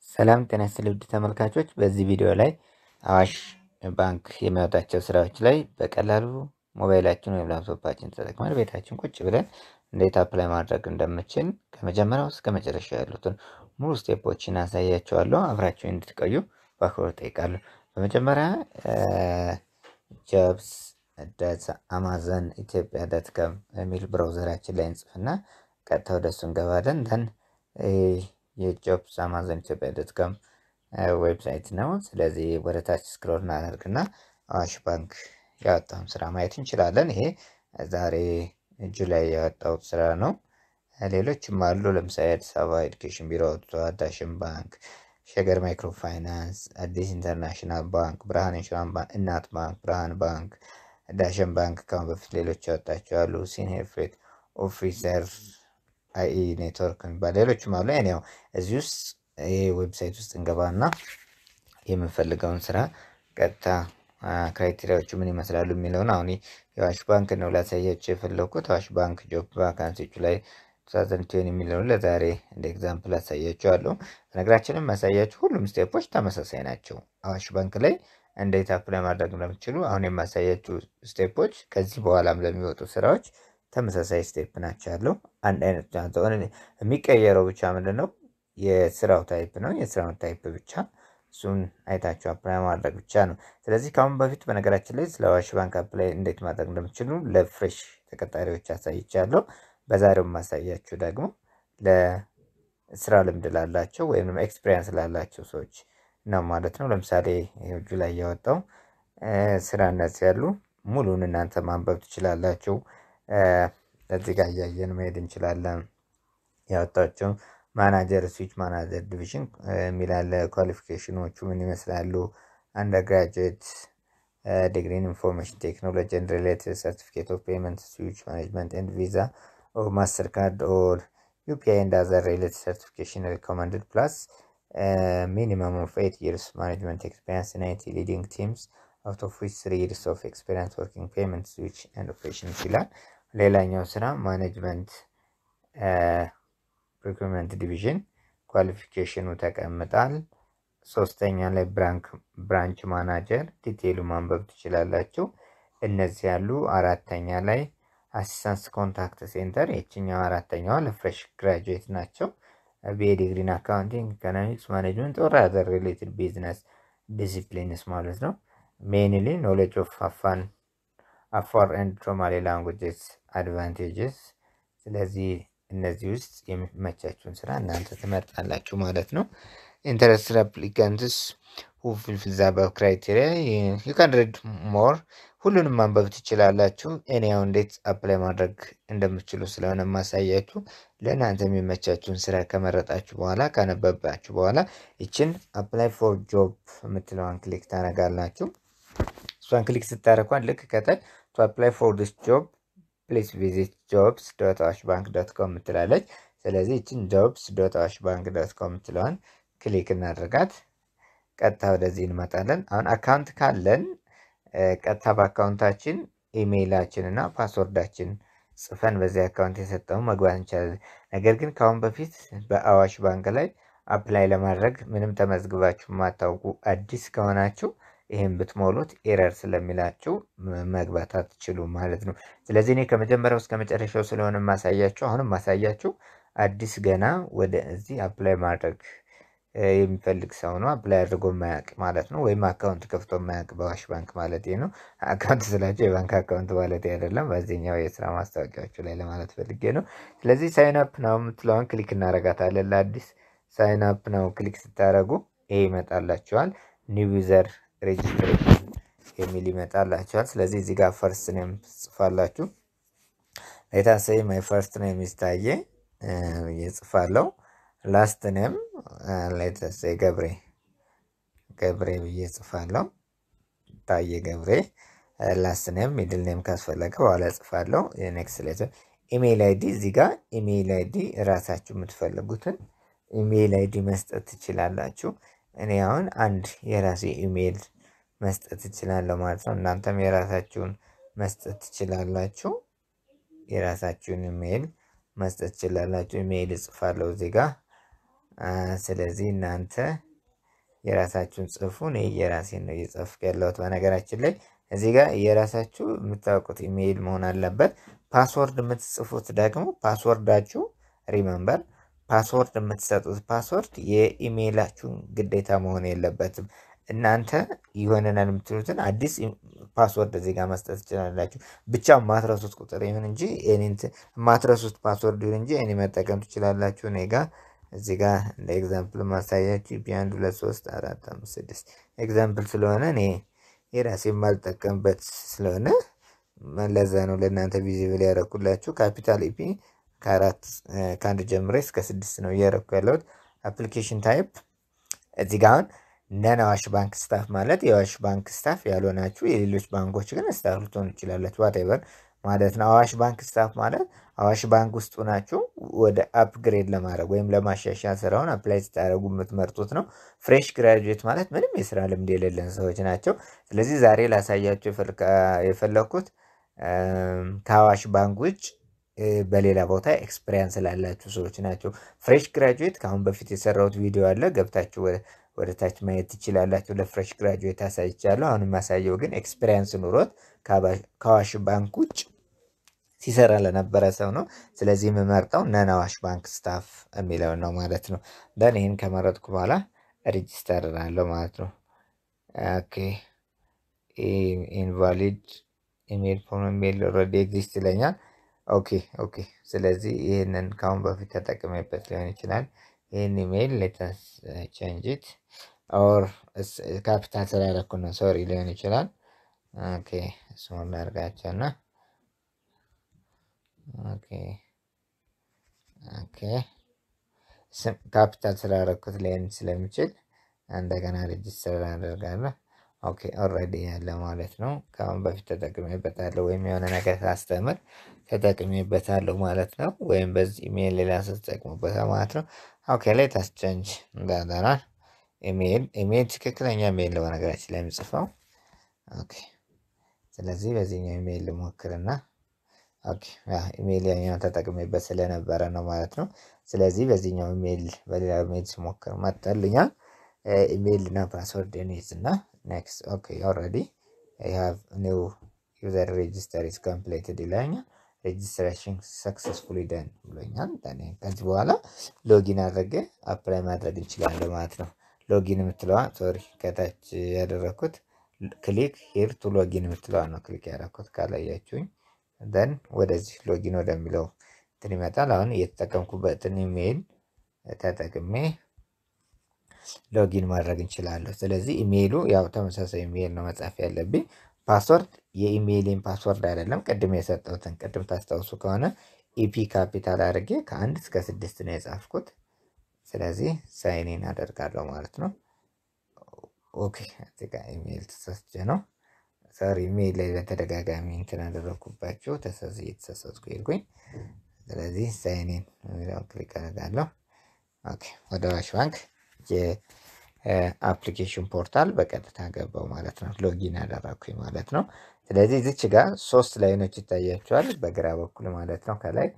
ሰላም ጤና ይስጥልኝ ውድ ተመልካቾች፣ በዚህ ቪዲዮ ላይ አዋሽ ባንክ የሚያወጣቸው ስራዎች ላይ በቀላሉ ሞባይላችን ወይም ላፕቶፓችን ተጠቅመን ቤታችን ቁጭ ብለን እንዴት አፕላይ ማድረግ እንደምችል ከመጀመሪያው እስከ መጨረሻ ያሉትን ሙሉ ስቴፖችን አሳያቸዋለሁ። አብራችሁን እንድትቆዩ በአክብሮት እጠይቃለሁ። በመጀመሪያ ጆብስ ዶት አማዞን ኢትዮጵያ ዶት ኮም የሚል ብራውዘራችን ላይ እንጽፍና ቀጥታ ወደሱ እንገባለን። ደን የጆብስ አማዞን ኢትዮጵያ ዶት ኮም ዌብሳይት ነው። ስለዚህ ወደ ታች ስክሮል እናደርግና አዋሽ ባንክ ያወጣውን ስራ ማየት እንችላለን። ይሄ ዛሬ ጁላይ ያወጣሁት ስራ ነው። ሌሎችም አሉ። ለምሳሌ አዲስ አበባ ኤዱኬሽን ቢሮ ወጥቷል፣ ዳሽን ባንክ፣ ሸገር ማይክሮ ፋይናንስ፣ አዲስ ኢንተርናሽናል ባንክ፣ ብርሃን ኢንሹራንስ ባንክ፣ እናት ባንክ፣ ብርሃን ባንክ፣ ዳሽን ባንክ ከአሁን በፊት ሌሎች ያወጣቸው አሉ። ሲኒየር ፍሬት ኦፊሰር፣ አይ ኔትወርክ የሚባል ሌሎችም አሉ። ያው እዚህ ውስጥ ይህ ዌብሳይት ውስጥ እንገባና የምንፈልገውን ስራ ቀጥታ ክራይቴሪያዎቹ ምን ይመስላሉ የሚለውን አሁን የአዋሽ ባንክ ነው ላሳያቸው የፈለግኩት። አዋሽ ባንክ ጆብ ቫካንሲዎቹ ላይ ቱታዘንቲን የሚለውን ለዛሬ እንደ ኤግዛምፕል አሳያቸዋለሁ። በነገራችንም ማሳያቸው ሁሉም ስቴፖች ተመሳሳይ ናቸው። አዋሽ ባንክ ላይ እንዴት አፕላይ ማድረግ እንደምትችሉ አሁን የማሳያችሁ ስቴፖች ከዚህ በኋላም ለሚወጡ ስራዎች ተመሳሳይ ስቴፕ ናቸው ያለው አንድ አይነት የሚቀየረው ብቻ ምንድን ነው የስራው ታይፕ ነው። የስራውን ታይፕ ብቻ እሱን አይታችሁ አፕላይ ማድረግ ብቻ ነው። ስለዚህ ከአሁን በፊት በነገራችን ላይ ስለ አዋሽ ባንክ አፕላይ እንዴት ማድረግ እንደምችሉ ለፍሬሽ ተቀጣሪዎች አሳይቻለሁ። በዛሬው ማሳያችሁ ደግሞ ለስራ ልምድ ላላቸው ወይም ኤክስፔሪንስ ላላቸው ሰዎች ነው ማለት ነው። ለምሳሌ እጁ ላይ ያወጣው ስራ እነዚህ ያሉ ሙሉን እናንተ ማንበብ ትችላላችሁ። እዚህ ጋር እያየን መሄድ እንችላለን። ያወጣቸው ማናጀር ስዊች ማናጀር ዲቪዥን የሚላለ ኳሊፊኬሽኖቹ ምን ይመስላሉ? አንደር ግራጁዌት ዲግሪን ኢንፎርሜሽን ቴክኖሎጂ ኤንድ ሪሌትድ ሰርቲፊኬት ኦፍ ፔመንት ስዊች ማኔጅመንት ኤንድ ቪዛ ኦር ማስተር ካርድ ኦር ዩፒአይ ኤንድ አዘር ሪሌትድ ሰርቲፊኬሽን ሪኮመንድድ ፕላስ ሚኒመም ኦፍ ኤት ይርስ ማኔጅመንት ኤክስፔሪንስ ኢን አይቲ ሊዲንግ ቲምስ አውት ኦፍ ዊች ስሪ ይርስ ኦፍ ኤክስፔሪንስ ወርኪንግ ፔመንት ስዊች ኤንድ ኦፕሬሽንስ ይላል። ሌላኛው ስራ ማኔጅመንት ሪክሩትመንት ዲቪዥን ኳሊፊኬሽኑ ተቀምጣል። ሶስተኛ ላይ ብራንች ማናጀር ዲቴይሉ ማንበብ ትችላላችሁ። እነዚህ ያሉ አራተኛ ላይ አሲስታንስ ኮንታክት ሴንተር የችኛው አራተኛዋ ለፍሬሽ ግራጁዌት ናቸው። ቢኤ ዲግሪን አካውንቲንግ፣ ኢኮኖሚክስ ማኔጅመንት ኦር አዘር ሪሌትድ ቢዝነስ ዲሲፕሊንስ ማለት ነው። ሜንሊ ኖሌጅ ኦፍ አፋን አፋር ኤንድ ሶማሌ ላንጉጅስ አድቫንቴጅስ። ስለዚህ እነዚህ ውስጥ የሚመቻችሁን ስራ እናንተ ትመርጣላችሁ ማለት ነው። ኢንተረስትድ አፕሊካንትስ ሁ ፉልፊል ዘ አባቭ ክራይቴሪያ ዩ ካን ሪድ ሞር ሁሉንም ማንበብ ትችላላችሁ። እኔ ያው እንዴት አፕላይ ማድረግ እንደምትችሉ ስለሆነ ማሳያችሁ ለእናንተ የሚመቻችሁን ስራ ከመረጣችሁ በኋላ ካነበባችሁ በኋላ ይችን አፕላይ ፎር ጆብ የምትለዋን ክሊክ ታደርጋላችሁ። እሷን ክሊክ ስታደርጓን ልክ ከታች ቱ አፕላይ ፎር ዲስ ጆብ ፕሊስ ቪዚት ጆብስ ዶት አዋሽ ባንክ ዶት ኮም የምትላለች። ስለዚህ ይችን ጆብስ ዶት አዋሽ ባንክ ዶት ኮም የምትለዋን ክሊክ እናደርጋት። ቀጥታ ወደዚህ እንመጣለን። አሁን አካውንት ካለን ቀጥታ በአካውንታችን ኢሜይላችን እና ፓስወርዳችን ጽፈን በዚህ አካውንት የሰጠው መግባት እንችላለን። ነገር ግን ከአሁን በፊት በአዋሽ ባንክ ላይ አፕላይ ለማድረግ ምንም ተመዝግባችሁ የማታውቁ አዲስ ከሆናችሁ ይህን ብትሞሉት ኤረር ስለሚላችሁ መግባት አትችሉ ማለት ነው። ስለዚህ እኔ ከመጀመሪያው እስከ መጨረሻው ስለሆነ ማሳያችሁ አሁንም ማሳያችሁ አዲስ ገና ወደ እዚህ አፕላይ ማድረግ የሚፈልግ ሰው ነው። አፕላይ አድርጎ የማያውቅ ማለት ነው። ወይም አካውንት ከፍቶ የማያውቅ በአዋሽ ባንክ ማለት ነው። አካውንት ስላቸው የባንክ አካውንት ማለት አይደለም። በዚህኛው የስራ ማስታወቂያዎቹ ላይ ለማለት ፈልጌ ነው። ስለዚህ ሳይን አፕ ነው የምትለውን ክሊክ እናደርጋታለን። ለአዲስ ሳይን አፕ ነው ክሊክ ስታደርጉ ይሄ ይመጣላችኋል። ኒው ዩዘር ሬጅስትሬሽን የሚል ይመጣላችኋል። ስለዚህ እዚህ ጋር ፈርስት ኔም ጽፋላችሁ። ሌታሰይ ማይ ፈርስት ኔም ይታየ እየጽፋለሁ ላስት ኔም ሌተሰይ ገብሬ ገብሬ ብዬ ጽፋለሁ። ታየ ገብሬ ላስት ኔም ሚድል ኔም ካስፈለገ በኋላ ጽፋለሁ። ኔክስት ሌተር ኢሜይል አይዲ እዚህ ጋር ኢሜይል አይዲ እራሳችሁ የምትፈልጉትን ኢሜይል አይዲ መስጠት ትችላላችሁ። እኔ አሁን አንድ የራሴ ኢሜይል መስጠት ትችላለሁ ማለት ነው። እናንተም የራሳችሁን መስጠት ትችላላችሁ። የራሳችሁን ኢሜይል መስጠት ትችላላችሁ። ኢሜይል እጽፋለሁ እዚህ ጋር ስለዚህ እናንተ የራሳችሁን ጽፉ። እኔ የራሴን ነው እየጻፍኩ ያለሁት። በነገራችን ላይ እዚህ ጋር የራሳችሁ የምታውቁት ኢሜይል መሆን አለበት። ፓስወርድ የምትጽፉት ደግሞ ፓስወርዳችሁ ሪመምበር ፓስወርድ የምትሰጡት ፓስወርድ የኢሜይላችሁን ግዴታ መሆን የለበትም። እናንተ ይሆነናል የምትሉትን አዲስ ፓስወርድ እዚህ ጋር መስጠት ትችላላችሁ። ብቻ የማትረሱት ቁጥር ይሁን እንጂ የማትረሱት ፓስወርድ ይሁን እንጂ እኔ መጠቀም ትችላላችሁ። እኔ ጋ እዚህ ጋር እንደ ኤግዛምፕል ማሳያችሁ ቢያንድ ሁለት ሶስት አራት አምስት ስድስት ኤግዛምፕል ስለሆነ እኔ የራሴ የማልጠቀምበት ስለሆነ ለዛ ነው ለእናንተ ቪዚብል ያደረኩላችሁ። ካፒታል ኢፒ ከአራት ከአንድ ጀምሬ እስከ ስድስት ነው እያደረኩ ያለሁት። አፕሊኬሽን ታይፕ እዚህ ጋር አሁን ነን አዋሽ ባንክ ስታፍ ማለት የአዋሽ ባንክ ስታፍ ያልሆናችሁ የሌሎች ባንኮች ግን ስታፍ ልትሆኑ ትችላላችሁ። ዋቴቨር ማለት ነው። አዋሽ ባንክ ስታፍ ማለት አዋሽ ባንክ ውስጥ ናችሁ ወደ አፕግሬድ ለማድረግ ወይም ለማሻሻል ስራውን አፕላይ ስታደርጉ የምትመርጡት ነው። ፍሬሽ ግራጁዌት ማለት ምንም የስራ ልምድ የሌለን ሰዎች ናቸው። ስለዚህ ዛሬ ላሳያችሁ የፈለኩት ከአዋሽ ባንክ ውጭ በሌላ ቦታ ኤክስፔሪንስ ላላችሁ ሰዎች ናቸው። ፍሬሽ ግራጁዌት ከአሁን በፊት የሰራሁት ቪዲዮ አለ ገብታችሁ ወደ ታች ማየት ትችላላችሁ። ለፍሬሽ ግራጁዌት አሳይቻለሁ። አሁን የማሳየው ግን ኤክስፔሪንስ ኑሮት ከአዋሽ ባንክ ውጭ ሲሰራ ለነበረ ሰው ነው። ስለዚህ የምመርጠው ነን አዋሽ ባንክ ስታፍ የሚለውን ነው ማለት ነው። ደን ይህን ከመረጥኩ በኋላ ሬጂስተር እላለሁ ማለት ነው። ኦኬ ኢንቫሊድ ኢሜል ፎርም ኢሜል ኦልሬዲ ኤግዚስት ይለኛል። ኦኬ ኦኬ። ስለዚህ ይህንን ከአሁን በፊት ተጠቅሜበት ሊሆን ይችላል። ይህን ኢሜይል ሌተስ ቼንጅት ኦር ካፒታል ስላደረኩ ነው ሶሪ ሊሆን ይችላል። ኦኬ ስሞል ላድርጋቸው እና ኦኬ ኦኬ ካፒታል ስላደረኩት ሊሆን ስለሚችል እንደገና ሬጅስተር አደርጋለሁ። ኦኬ ኦልሬዲ ያለ ማለት ነው። ከአሁን በፊት ተጠቅሜበታለሁ ወይም የሆነ ነገር ሳስተምር ተጠቅሜበታለሁ ማለት ነው። ወይም በዚህ ኢሜይል ሌላ ሰው ተጠቅሞበታል ማለት ነው። ኦኬ ላይ ታስቸንጅ እንዳለናል ኢሜይል ኢሜይል ትክክለኛ ኢሜይል ነው በነገራችን ላይ የምጽፈው። ኦኬ ስለዚህ በዚህኛው ኢሜይል ልሞክርና ኦኬ ኢሜይል ያኛው ተጠቅሜበት ስለነበረ ነው ማለት ነው። ስለዚህ በዚህኛው ኢሜይል በሌላ ኢሜይል ስሞክር መጣልኛል። ኢሜይል እና ፓስወርድ ኔዝ እና ኔክስት ኦኬ ኦልሬዲ አይ ሃቭ ኒው ዩዘር ሬጅስተር ኢዝ ኮምፕሌትድ ይለኛል። ሬጅስትሬሽን ሰክሰስፉሊ ደን ብሎኛል። ከዚህ በኋላ ሎጊን አድርጌ አፕላይ ማድረግ እንችላለን ማለት ነው። ሎጊን የምትለዋ ሶሪ ከታች ያደረግኩት ክሊክ ሂር ቱ ሎጊን የምትለዋ ነው ክሊክ ያደረግኩት ካላያችሁኝ ደን ወደዚህ ሎጊን ወደሚለው እንትን ይመጣል። አሁን እየተጠቀምኩበትን ኢሜይል ተጠቅሜ ሎጊን ማድረግ እንችላለሁ። ስለዚህ ኢሜይሉ ያው ተመሳሳይ ኢሜይል ነው መጻፍ ያለብኝ። ፓስወርድ የኢሜይሌን ፓስወርድ አይደለም ቅድም የሰጠሁትን ቅድም ታስታውሱ ከሆነ ኢፒ ካፒታል አድርጌ ከአንድ እስከ ስድስት ነው የጻፍኩት። ስለዚህ ሳይኔን አደርጋለሁ ማለት ነው። ኦኬ እዚህ ጋር ኢሜይል ተሳስቼ ነው ሶሪ ኢሜይል ላይ በተደጋጋሚ እንትን አደረግኩባቸው ተሳስ እየተሳሳትኩ ሄድኩኝ። ስለዚህ ሳይኔን ክሊክ አደርጋለሁ። ኦኬ ወደ አዋሽ ባንክ የአፕሊኬሽን ፖርታል በቀጥታ ገባው ማለት ነው። ሎጊን ያደረግኩኝ ማለት ነው። ስለዚህ እዚች ጋር ሶስት ላይኖች ይታያቸዋል በግራ በኩል ማለት ነው። ከላይ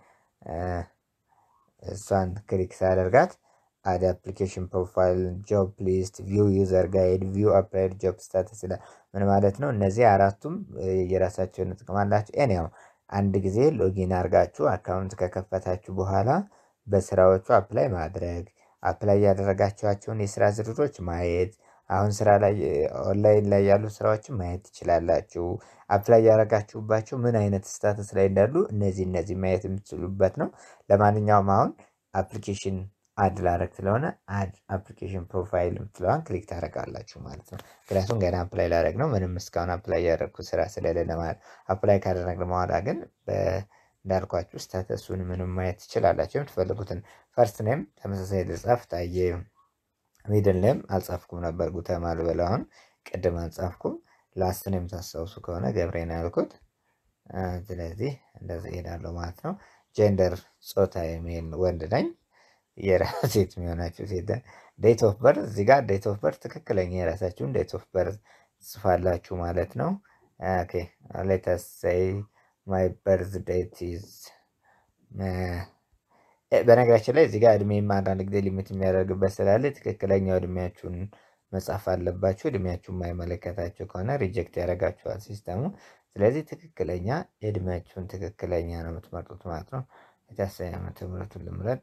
እሷን ክሊክ ሳደርጋት አድ አፕሊኬሽን ፕሮፋይል፣ ጆብ ሊስት፣ ቪው ዩዘር ጋይድ፣ ቪው አፕላይድ ጆብ ስታተስ ይላል። ምን ማለት ነው? እነዚህ አራቱም የራሳቸውን ጥቅም አላቸው። ኤኒያው አንድ ጊዜ ሎጊን አድርጋችሁ አካውንት ከከፈታችሁ በኋላ በስራዎቹ አፕላይ ማድረግ አፕላይ ያደረጋችኋቸውን የስራ ዝርዝሮች ማየት አሁን ስራ ላይ ኦንላይን ላይ ያሉ ስራዎችን ማየት ትችላላችሁ። አፕላይ ያደረጋችሁባቸው ምን አይነት ስታተስ ላይ እንዳሉ እነዚህ እነዚህ ማየት የምትችሉበት ነው። ለማንኛውም አሁን አፕሊኬሽን አድ ላረግ ስለሆነ አድ አፕሊኬሽን ፕሮፋይል የምትለዋን ክሊክ ታደርጋላችሁ ማለት ነው። ምክንያቱም ገና አፕላይ ላደረግ ነው። ምንም እስካሁን አፕላይ ያደረግኩት ስራ ስለሌለ ማለት አፕላይ ካደረግን በኋላ ግን እንዳልኳችሁ ስታተሱን ምንም ማየት ትችላላችሁ። የምትፈልጉትን ፈርስት ኔም ተመሳሳይ ልጻፍ ታየ ሚድል ኔም አልጻፍኩም ነበር ጉተማ ልበል። አሁን ቅድም አልጻፍኩም። ላስት ኔም ታስታውሱ ከሆነ ገብሬን ያልኩት። ስለዚህ እንደዚህ እሄዳለሁ ማለት ነው። ጀንደር ጾታ የሚል ወንድ ነኝ። የራሴት የሚሆናችሁ ሴት ዴት ኦፍ በርዝ እዚህ ጋር ዴት ኦፍ በርዝ ትክክለኛ የራሳችሁን ዴት ኦፍ በርዝ ጽፋላችሁ ማለት ነው። ኦኬ ሌተስ ሴይ ማይ በርዝ ዴት ኢዝ በነገራችን ላይ እዚህ ጋር እድሜ አንዳንድ ጊዜ ሊሚት የሚያደርግበት ስላለ ትክክለኛው እድሜያችሁን መጻፍ አለባችሁ። እድሜያችሁ የማይመለከታችሁ ከሆነ ሪጀክት ያደርጋችኋል ሲስተሙ። ስለዚህ ትክክለኛ እድሜያችሁን ትክክለኛ ነው የምትመርጡት ማለት ነው። የታሰበ ዓመተ ምሕረቱን ልምረጥ።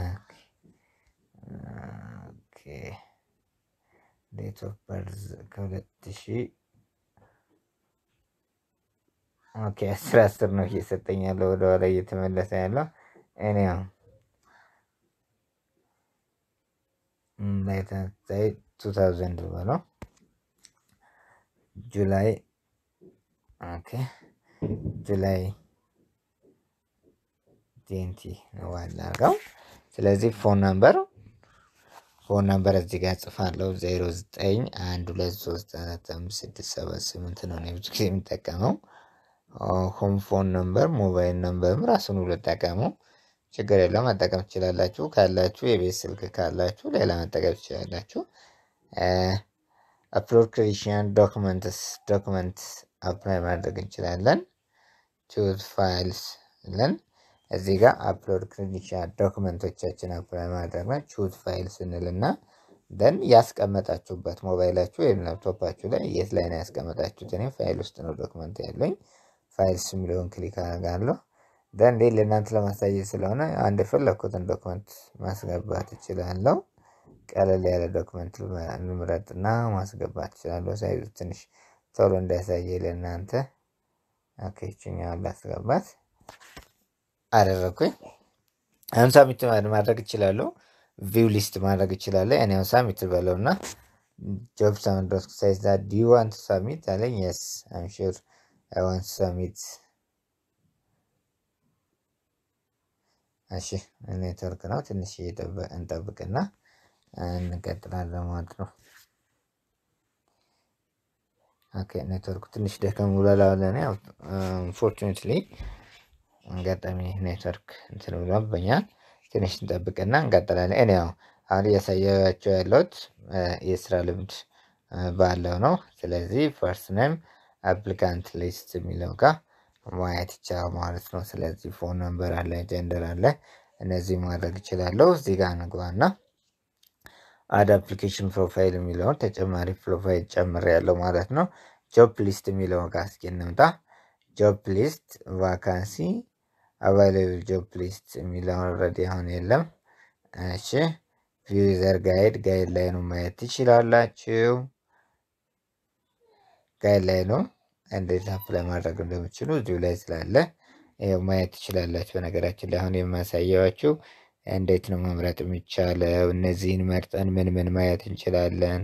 ዴት ኦፍ በርዝ ከሁለት ሺህ ኦኬ አስር አስር ነው እየሰጠኝ ያለው ወደኋላ እየተመለሰ ያለው እኔ ያው ላይ ቱ ታውዘንድ በለው ጁላይ ኦኬ ጁላይ ቴንቲ ነው ዋናው። ስለዚህ ፎን ነምበር ፎን ነምበር እዚህ ጋር ጽፋለሁ ዜሮ ዘጠኝ አንድ ሁለት ሶስት አራት አምስት ስድስት ሰባት ስምንት ነው ብዙ ጊዜ የምጠቀመው። ሆም ፎን ነምበር ሞባይል ነምበርም ራሱን ልጠቀሙ ችግር የለው መጠቀም ትችላላችሁ። ካላችሁ የቤት ስልክ ካላችሁ ሌላ መጠቀም ትችላላችሁ። አፕሎድ ክሪሽን ዶክመንትስ ዶክመንት አፕላይ ማድረግ እንችላለን። ቹዝ ፋይልስ ለን እዚህ ጋር አፕሎድ ክሪሽን ዶክመንቶቻችን አፕላይ ማድረግ ነው። ቹዝ ፋይልስ እንልና ደን ያስቀመጣችሁበት ሞባይላችሁ ወይም ላፕቶፓችሁ ላይ የት ላይ ነው ያስቀመጣችሁት? እኔ ፋይል ውስጥ ነው ዶክመንት ያለኝ። ፋይልስ የሚለውን ክሊክ አደርጋለሁ። ደን እንዴ ለእናንተ ለማሳየት ስለሆነ አንድ የፈለግኩትን ዶክመንት ማስገባት እችላለሁ። ቀለል ያለ ዶክመንት ልምረጥና ማስገባት እችላለሁ። ሳይዙ ትንሽ ቶሎ እንዳያሳየ ለእናንተ ይችኛዋን ላስገባት አደረግኩኝ። አሁን ሳሚት ማድረግ እችላለሁ። ቪው ሊስት ማድረግ እችላለሁ። እኔ አሁን ሳሚት በለውና ጆብ ሳምንት ዶት ሳይዝ ዳት ዱ ዩ ዋንት ሳሚት አለኝ። የስ አም ሹር አይ ዋንት ሳሚት እሺ ኔትወርክ ነው። ትንሽ እንጠብቅና እንቀጥላለን ማለት ነው። ኦኬ ኔትወርኩ ትንሽ ደከም ብሏል። ለእኔ አንፎርቹኔትሊ አጋጣሚ ኔትወርክ እንትን ብሎብኛል። ትንሽ እንጠብቅና እንቀጥላለን። እኔ ያው አሁን እያሳያቸው ያለሁት የስራ ልምድ ባለው ነው። ስለዚህ ፈርስት ኔም አፕሊካንት ሊስት የሚለው ጋር ማየት ይቻላል ማለት ነው። ስለዚህ ፎን ነምበር አለ፣ ጀንደር አለ። እነዚህ ማድረግ ይችላለሁ። እዚህ ጋር እንግባና አድ አፕሊኬሽን ፕሮፋይል የሚለውን ተጨማሪ ፕሮፋይል ጨምር ያለው ማለት ነው። ጆብ ሊስት የሚለውን ጋር እስኪ እንምጣ። ጆብ ሊስት ቫካንሲ አቫይላብል ጆብ ሊስት የሚለውን ኦልሬዲ አሁን የለም። እሺ ቪው ዩዘር ጋይድ ጋይድ ላይ ነው ማየት ትችላላችሁ። ጋይድ ላይ ነው እንዴት አፕላይ ማድረግ እንደምችሉ እዚሁ ላይ ስላለ ይኸው ማየት ትችላላችሁ። በነገራችን ላይ አሁን የማሳየዋችሁ እንዴት ነው መምረጥ የሚቻለው፣ እነዚህን መርጠን ምን ምን ማየት እንችላለን።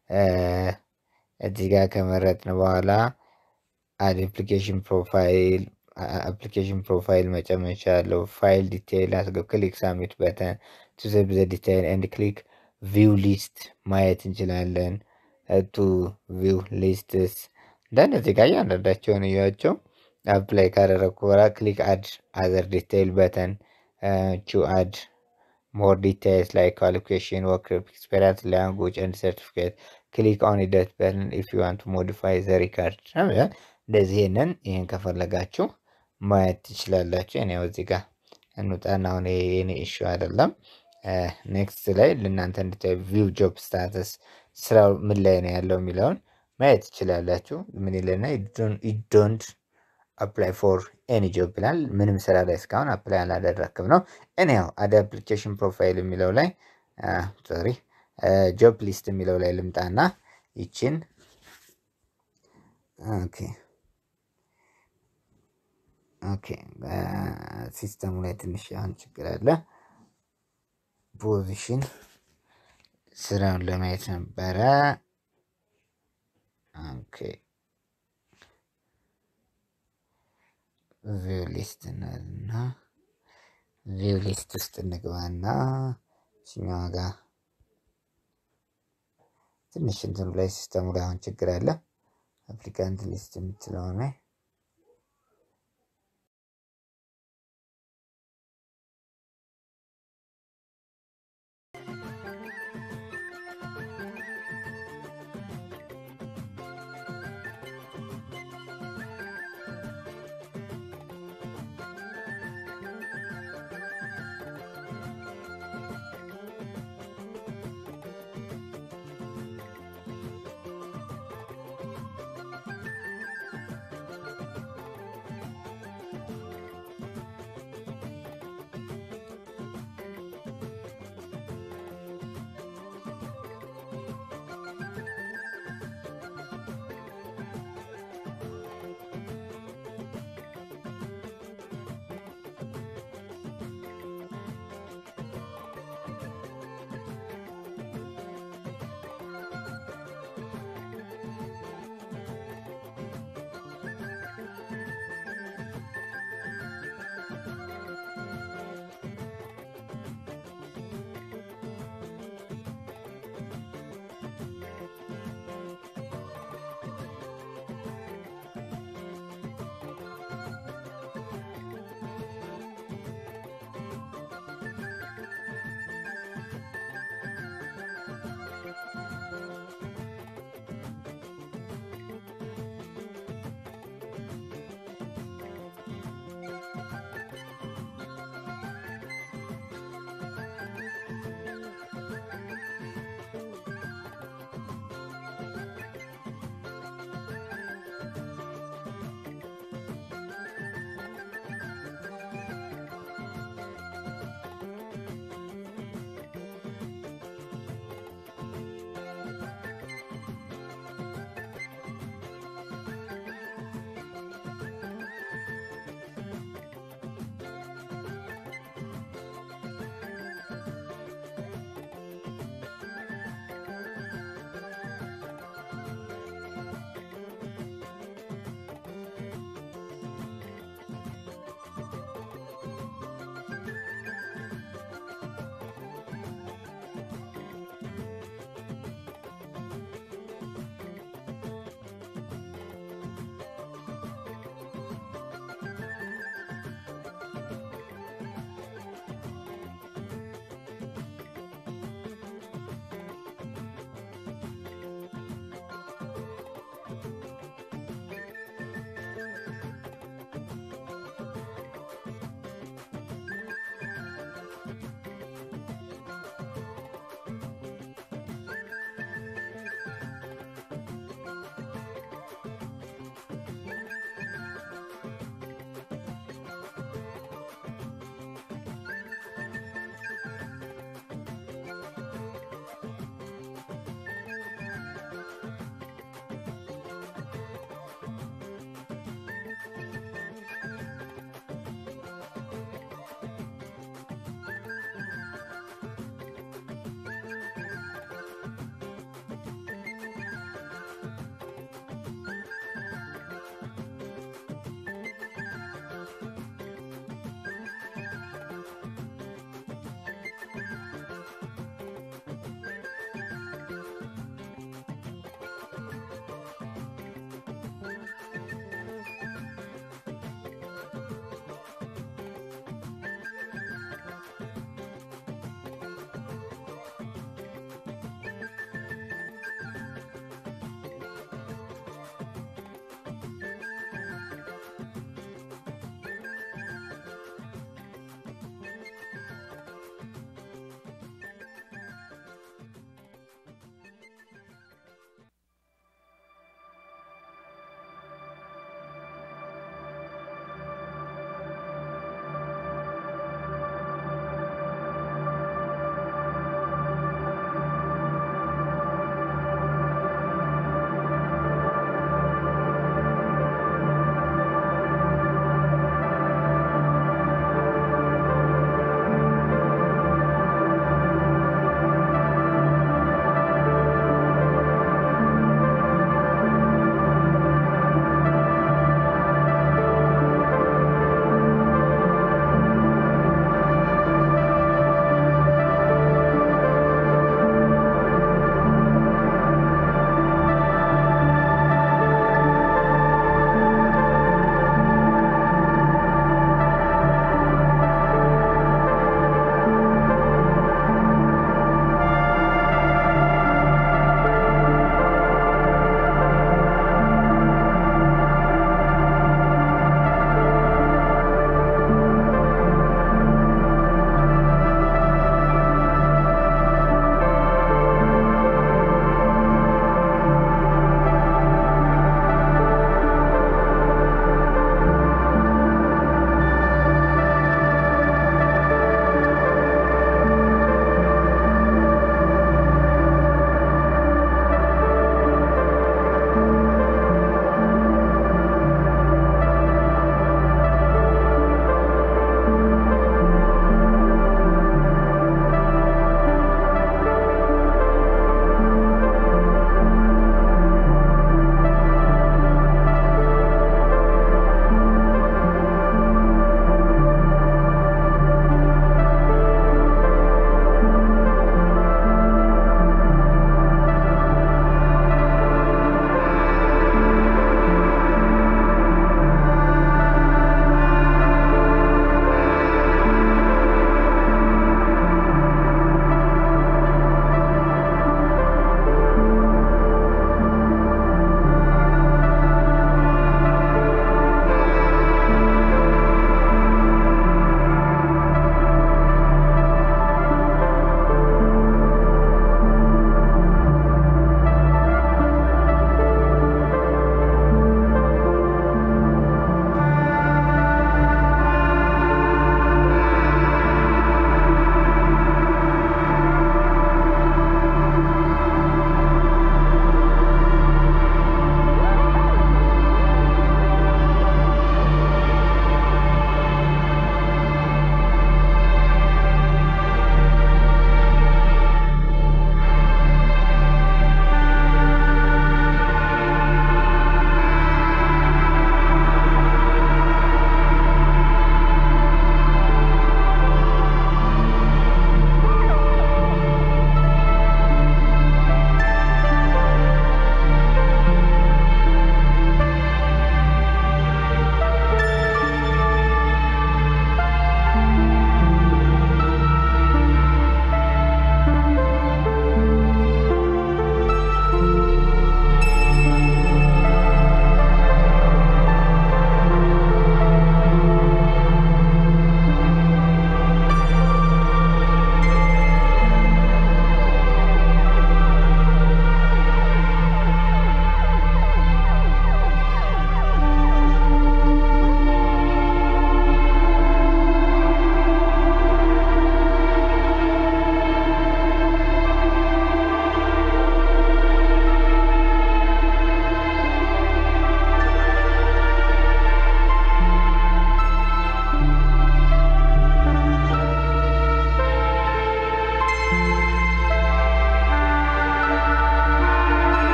እዚህ ጋር ከመረጥን በኋላ አድ አፕሊኬሽን ፕሮፋይል አፕሊኬሽን ፕሮፋይል መጨመር ይቻላለው። ፋይል ዲቴይል አስገብ ክሊክ ሳሚት በተን ቱ ሰብ ዘ ዲቴይል ኤንድ ክሊክ ቪው ሊስት ማየት እንችላለን። ቱ ቪው ሊስትስ ደን እዚህ ጋር እያንዳንዳቸውን እያቸው አፕላይ ካደረግኩ በኋላ ክሊክ አድ አዘር ዲቴይል በተን ቹ አድ ሞር ዲቴይልስ ላይ ኳሊፊኬሽን ወርክ ኤክስፔሪንስ ላንጉጅ ኤንድ ሰርቲፊኬት ክሊክ ኦን ሂደት በተን ኢፍ ዩ ዋንት ሞዲፋይ ዘ ሪካርድ እንደዚህ ይህንን ይህን ከፈለጋችሁ ማየት ትችላላችሁ። እኔ እዚህ ጋር እንውጣና አሁን የኔ ኢሹ አይደለም። ኔክስት ላይ ለእናንተ እንድታዩ ቪው ጆብ ስታተስ ስራው ምን ላይ ነው ያለው የሚለውን ማየት ትችላላችሁ። ምን ይለና ዶንት አፕላይ ፎር ኤኒ ጆብ ይላል። ምንም ስራ ላይ እስካሁን አፕላይ አላደረክም ነው። እኔ ያው አድ አፕሊኬሽን ፕሮፋይል የሚለው ላይ ሶሪ ጆብ ሊስት የሚለው ላይ ልምጣና ይችን ኦኬ ኦኬ ሲስተሙ ላይ ትንሽ አሁን ችግር አለ። ፖዚሽን ስራውን ለማየት ነበረ። ኦኬ ቪው ሊስት እና ቪው ሊስት ውስጥ እንግባና እችኛዋ ጋር ትንሽ እንትኑ ላይ ሲስተሙ ላይ አሁን ችግር አለ። አፕሊካንት ሊስት የምትለሆነ